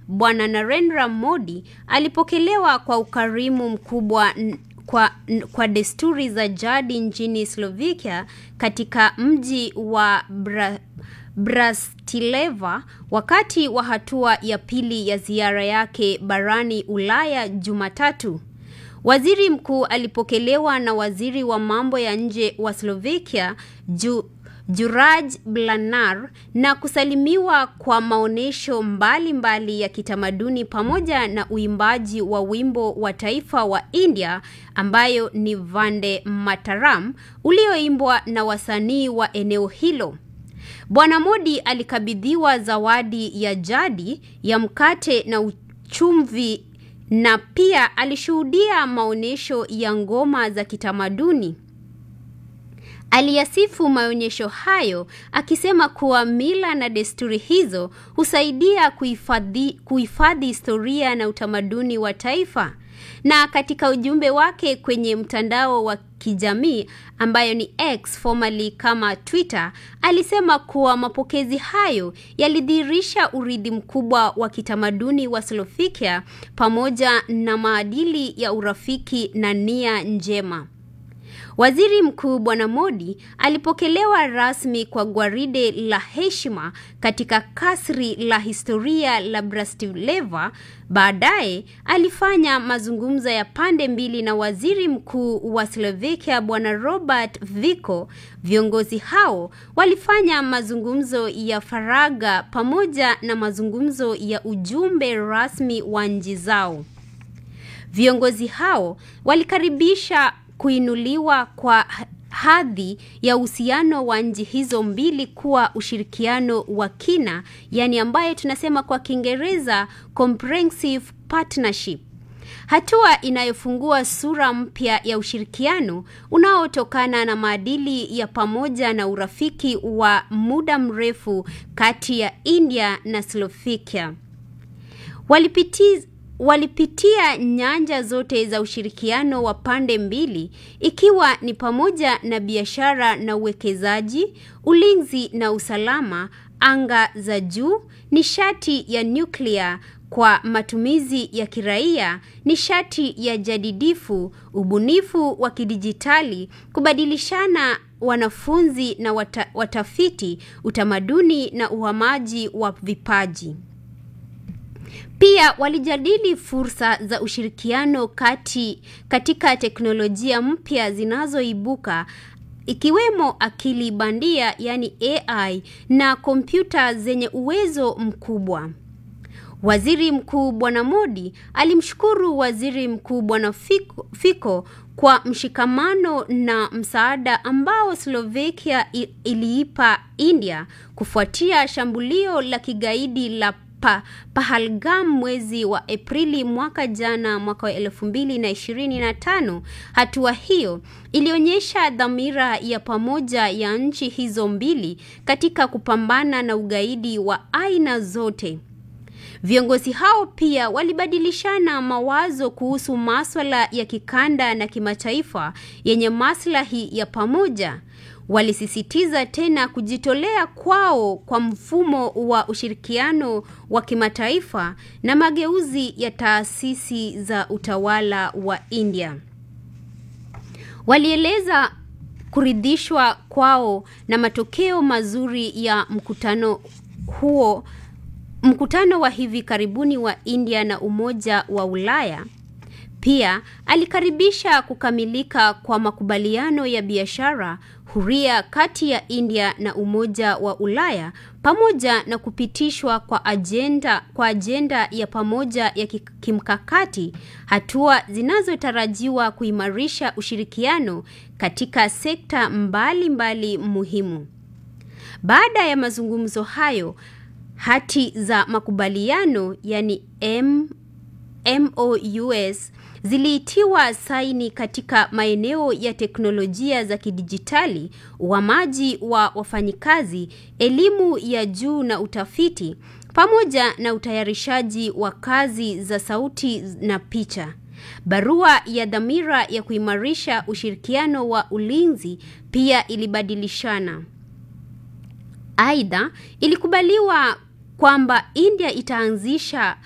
Bwana Narendra Modi alipokelewa kwa ukarimu mkubwa kwa, kwa desturi za jadi nchini Slovakia katika mji wa Bra, Brastileva wakati wa hatua ya pili ya ziara yake barani Ulaya Jumatatu. Waziri mkuu alipokelewa na waziri wa mambo ya nje wa Slovakia Ju, Juraj Blanar na kusalimiwa kwa maonyesho mbalimbali ya kitamaduni pamoja na uimbaji wa wimbo wa taifa wa India ambayo ni Vande Mataram ulioimbwa na wasanii wa eneo hilo. Bwana Modi alikabidhiwa zawadi ya jadi ya mkate na uchumvi na pia alishuhudia maonyesho ya ngoma za kitamaduni. Aliyasifu maonyesho hayo akisema kuwa mila na desturi hizo husaidia kuhifadhi kuhifadhi historia na utamaduni wa taifa. Na katika ujumbe wake kwenye mtandao wa kijamii ambayo ni X formerly kama Twitter, alisema kuwa mapokezi hayo yalidhihirisha urithi mkubwa wa kitamaduni wa Slovakia pamoja na maadili ya urafiki na nia njema. Waziri Mkuu Bwana Modi alipokelewa rasmi kwa gwaride la heshima katika kasri la historia la Bratislava. Baadaye alifanya mazungumzo ya pande mbili na Waziri Mkuu wa Slovakia Bwana Robert Fico. Viongozi hao walifanya mazungumzo ya faragha pamoja na mazungumzo ya ujumbe rasmi wa nchi zao. Viongozi hao walikaribisha kuinuliwa kwa hadhi ya uhusiano wa nchi hizo mbili kuwa ushirikiano wa kina, yani ambaye tunasema kwa Kiingereza comprehensive partnership. Hatua inayofungua sura mpya ya ushirikiano unaotokana na maadili ya pamoja na urafiki wa muda mrefu kati ya India na Slovakia. Walipitiza walipitia nyanja zote za ushirikiano wa pande mbili ikiwa ni pamoja na biashara na uwekezaji, ulinzi na usalama, anga za juu, nishati ya nyuklia kwa matumizi ya kiraia, nishati ya jadidifu, ubunifu wa kidijitali, kubadilishana wanafunzi na wata, watafiti, utamaduni na uhamaji wa vipaji. Pia walijadili fursa za ushirikiano kati katika teknolojia mpya zinazoibuka ikiwemo akili bandia yani AI na kompyuta zenye uwezo mkubwa. Waziri Mkuu Bwana Modi alimshukuru Waziri Mkuu Bwana Fico, Fico kwa mshikamano na msaada ambao Slovakia iliipa India kufuatia shambulio la kigaidi la pa, Pahalgam mwezi wa Aprili mwaka jana mwaka wa elfu mbili na ishirini na tano. Hatua hiyo ilionyesha dhamira ya pamoja ya nchi hizo mbili katika kupambana na ugaidi wa aina zote. Viongozi hao pia walibadilishana mawazo kuhusu maswala ya kikanda na kimataifa yenye maslahi ya pamoja. Walisisitiza tena kujitolea kwao kwa mfumo wa ushirikiano wa kimataifa na mageuzi ya taasisi za utawala wa India. Walieleza kuridhishwa kwao na matokeo mazuri ya mkutano huo, mkutano wa hivi karibuni wa India na Umoja wa Ulaya. Pia alikaribisha kukamilika kwa makubaliano ya biashara huria kati ya India na Umoja wa Ulaya pamoja na kupitishwa kwa ajenda kwa ajenda ya pamoja ya kimkakati, hatua zinazotarajiwa kuimarisha ushirikiano katika sekta mbalimbali mbali muhimu. Baada ya mazungumzo hayo, hati za makubaliano yani M MOUs ziliitiwa saini katika maeneo ya teknolojia za kidijitali, uhamaji wa wafanyikazi, elimu ya juu na utafiti, pamoja na utayarishaji wa kazi za sauti na picha. Barua ya dhamira ya kuimarisha ushirikiano wa ulinzi pia ilibadilishana. Aidha, ilikubaliwa kwamba India itaanzisha